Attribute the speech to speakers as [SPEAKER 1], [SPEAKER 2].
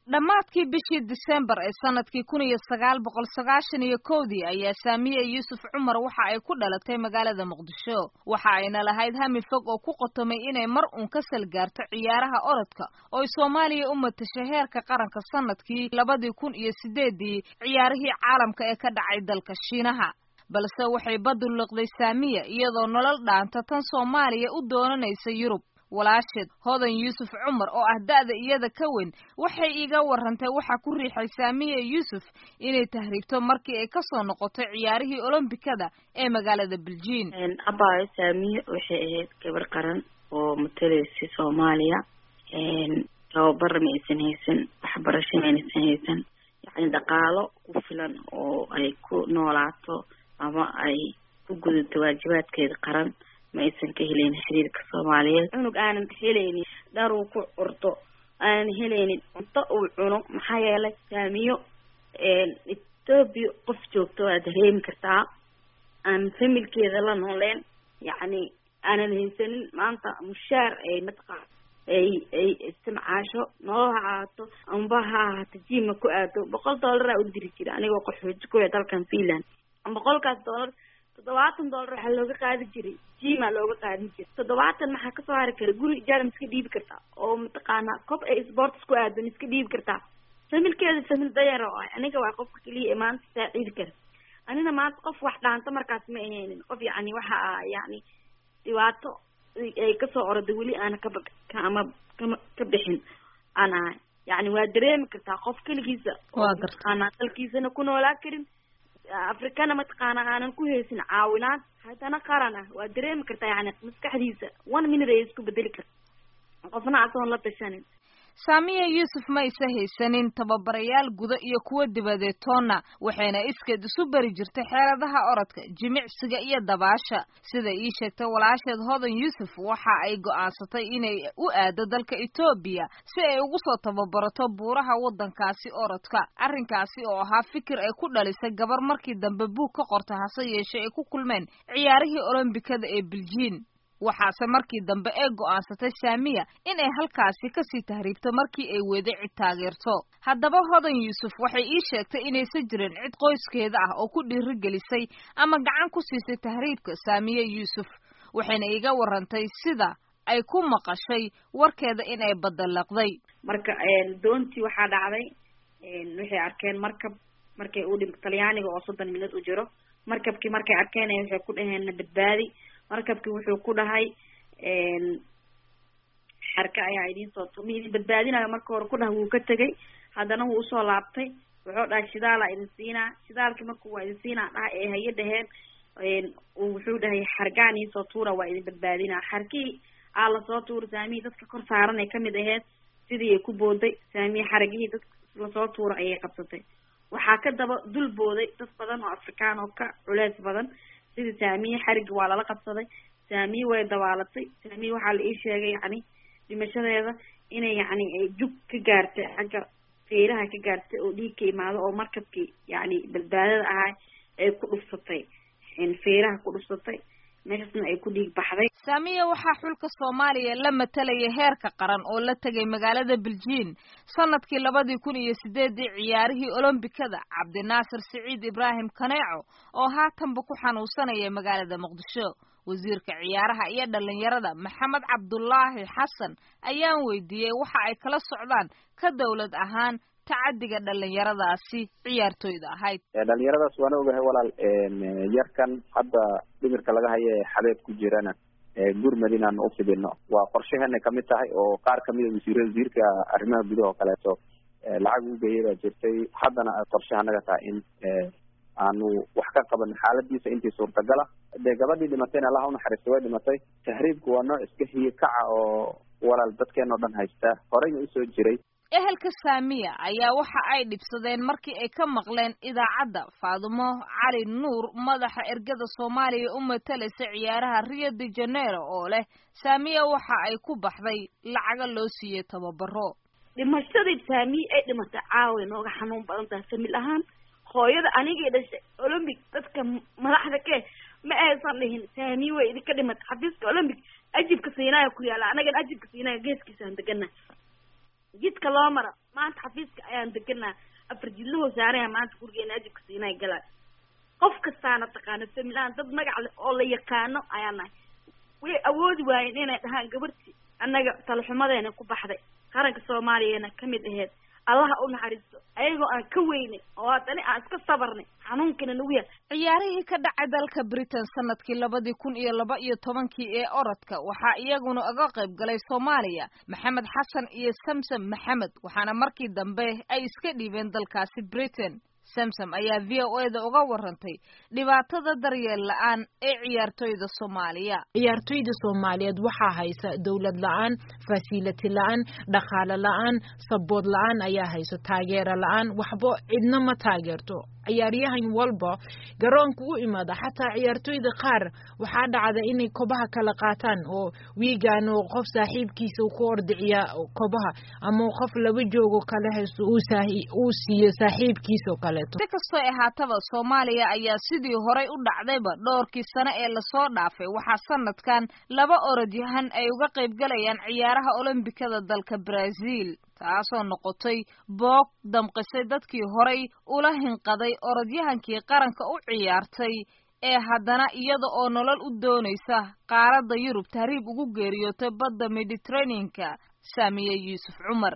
[SPEAKER 1] dhammaadkii bishii disembar ee sanadkii kun iyo sagaal boqol sagaashan iyo kowdii ayaa saamiye yuusuf cumar waxa ay ku dhalatay magaalada muqdisho waxa ayna lahayd hami fog oo ku qotomay inay mar uun ka salgaarto ciyaaraha orodka oo ay soomaaliya u matashay heerka qaranka sanadkii labadii kun iyo sideedii ciyaarihii caalamka ee ka dhacay dalka shiinaha balse waxay badulliqday saamiya iyadoo nolol dhaanta tan soomaaliya u doonanaysa yurub walaasheed hodan yuusuf cumar oo ah da'da iyada ka weyn waxay iiga warrantay waxaa ku riixay saamiya yuusuf inay tahriibto markii ay kasoo noqotay ciyaarihii olombikada ee magaalada beljiin
[SPEAKER 2] abaayo saamiye waxay ahayd gabar qaran oo matalaysa soomaaliya tababar ma aysan haysan waxbarasho ma aysan haysan yacni dhaqaalo ku filan oo ay ku noolaato ama ay ku gudato waajibaadkeeda qaran ma aysan ka helaynin xiriirka soomaaliyeed cunug aanan helaynin dhar uu ku curto aanan helaynin cunto uu cuno maxaa yeelay saamiyo ethoobia qof joogto waa dareemi kartaa aan familkeeda la nooleen yacni aanan haysanin maanta mushaar ay mataqaan ay ay istimcaasho nolol ha ahaato amba ha ahaato jima ku aado boqol dollaraa u diri jira anigoo qaxooji kuya dalkan finland boqolkaas dollar toddobaatan dollar waxaa looga qaadi jiray jima looga qaadin jiray toddobaatan maxaa kasoo hari kara guri ijaaran iska dhiibi kartaa oo mataqaanaa cob ay sports ku aadan iska dhiibi kartaa familkeeda famil dayar oo ah aniga waa qofka keliya ee maanta saaciidi kara anina maanta qof wax dhaanta markaas ma ahaynin qof yacni waxa ah yacni dhibaato ay kasoo orada weli aana kaba ama kama ka bixin aan ahay yacni waa dareemi kartaa qof keligiisa oo mataqaanaa dalkiisana ku noolaa karin afrikana mataqaana aanan ku haysin caawinaad haddana qaran ah waa dareemi kartaa yani maskaxdiisa one minute ay isku bedeli karta qofna asoon la tashanin
[SPEAKER 1] saamiya yuusuf ma isa haysanin tababarayaal guda iyo kuwa dibadeed toonna waxayna iskeed isu bari jirtay xeeladaha orodka jimicsiga iyo dabaasha sida ii sheegtay walaasheed hodan yuusuf waxa ay go'aansatay inay u aado dalka etoobiya si ay ugu soo tababarato buuraha waddankaasi orodka arrinkaasi oo ahaa fikir ay ku dhalisay gabar markii dambe buug ka qorta hase yeeshee ay ku kulmeen ciyaarihii olombikada ee beljiin waxaase markii dambe ee go'aansatay saamiya inay halkaasi kasii tahriibto markii ay weeday cid taageerto haddaba hodan yuusuf waxay ii sheegtay inaysan jirin cid qoyskeeda ah oo ku dhiirigelisay ama gacan ku siisay tahriibka saamiye yuusuf waxayna iiga warantay sida ay ku maqashay warkeeda inay badalaqday
[SPEAKER 2] marka doontii waxaa dhacday waxay arkeen markab markay u dhim talyaaniga oo soddon minad u jiro markabkii markay arkeen waxay ku dhaheen na badbaadi markabkii wuxuu ku dhahay xarka ayaa idiin soo tu idin badbaadinayo marka hore ku dhahay wuu ka tegay haddana wuu usoo laabtay wuxuu dhahay shidaalaa idin siinaa shidaalkii marku waa idin siinaa dhaha ee haye dhaheen wuxuu dhahay xargaan iisoo tuura waa idin badbaadinaa xarkii aa lasoo tuura saamihii dadka kor saaran ay kamid aheyd sidii ay ku booday saamihi xaragihii dadka lasoo tuura ayay qabsatay waxaa ka daba dul booday dad badan oo afrikaan oo ka culeys badan sidii saamiye xarigi waa lala qabsaday saamiye way dabaalatay saamiye waxaa la ii sheegay yacni dhimashadeeda inay yacni ay jug ka gaartay xagga feeraha ka gaartay oo dhiig ka imaado oo markabkii yacni badbaadada ahaa ay ku dhufsatay feeraha ku dhufsatay meeshaasna ay ku dhiig baxday
[SPEAKER 1] saamiya waxaa xulka soomaaliya la matalaya heerka qaran oo la tegay magaalada beljiin sanadkii labadii kun iyo sideedii ciyaarihii olombikada cabdinaasir siciid ibraahim kaneeco oo haatanba ku xanuunsanaya magaalada muqdisho wasiirka ciyaaraha iyo dhalinyarada maxamed cabdulaahi xasan ayaan weydiiyey waxa ay kala socdaan ka dawlad ahaan tacadiga dhalinyaradaasi ciyaartooyda ahayd
[SPEAKER 3] dhalinyaradaas waana ogahay walaal yarkan hadda dhimirka laga hayo ee xabeeb ku jirana gurmad inaan u fidino waa qorshaheena kamid tahay oo qaar kamida wasiir wasiirka arrimaha gudaha oo kaleeto lacag ugeeyay baa jirtay haddana ay qorshe anaga tahay in aanu wax ka qaban xaaladiisa intii suurtagala dee gabadhii dhimatayna allaha unaxariista way dhimatay tahriibku waa nooc iska hiye kaca oo walaal dadkeen oo dhan haysta horeyna usoo jiray
[SPEAKER 1] ehelka saamiya ayaa waxa ay dhibsadeen markii ay ka maqleen idaacadda faadumo cali nuur madaxa ergada soomaaliya u matalaysa ciyaaraha rio de janeiro oo leh saamiya waxa ay ku baxday lacaga loo siiyey tababaro
[SPEAKER 2] dhimashadii saamiye ay dhimatay caawa nooga xanuun badan tahay famil ahaan hooyada anigii dhashay olombic dadka madaxda ke ma aysan dhihin saamiye way idinka dhimatay xafiiska olombic ajibka siinaaya ku yaala anagana ajibka siinaaya geeskiisaan degana jidka loo mara maanta xafiiska ayaan deganaa afar jidlahoo saaraya maanta gurigeena ajibka siinay galaa qof kastaana taqaano familaan dad magac leh oo la yaqaano ayaan nahay way awoodi waayeen inay dhahaan gabarti annaga talaxumadeena ku baxday qaranka soomaaliyana kamid aheyd allaha u naxariisto ayagoo aan ka weynay oo haddana aan iska sabarnay xanuunkana nagu yahay
[SPEAKER 1] ciyaarihii ka dhacay dalka britain sanadkii labadii kun iyo laba iyo tobankii ee orodka waxaa iyaguna uga qayb galay soomaaliya maxamed xasan iyo samsam maxamed waxaana markii dambe ay iska dhiibeen dalkaasi britain samsam ayaa v o e da uga warantay dhibaatada daryeel la-aan ee ciyaartoyda soomaaliya
[SPEAKER 4] ciyaartoyda soomaaliyeed waxaa haysa dowlad la-aan fasility la-aan dhaqaale la-aan sabood la-aan ayaa hayso taageero la-aan waxba cidna ma taageerto ciyaaryahan walba garoonka u imaada xataa ciyaartoyda qaar waxaa dhacda inay kobaha kala qaataan oo wiigan oo qof saaxiibkiisa ku ordiciya kobaha ama qof laba joogo kale haysto uu siiyo saaxiibkiisa oo kaleeto
[SPEAKER 1] si kastoo ahaataba soomaaliya ayaa sidii horay u dhacdayba dhowrkii sano ee lasoo dhaafay waxaa sanadkan laba orodyahan ay uga qayb galayaan ciyaaraha olombikada dalka brazil taasoo noqotay boog damqisay dadkii horay ula hinqaday orodyahankii qaranka u ciyaartay ee haddana iyada oo nolol u doonaysa qaaradda yurub tahriib ugu geeriyootay badda mediterraneanka saamiye yuusuf cumar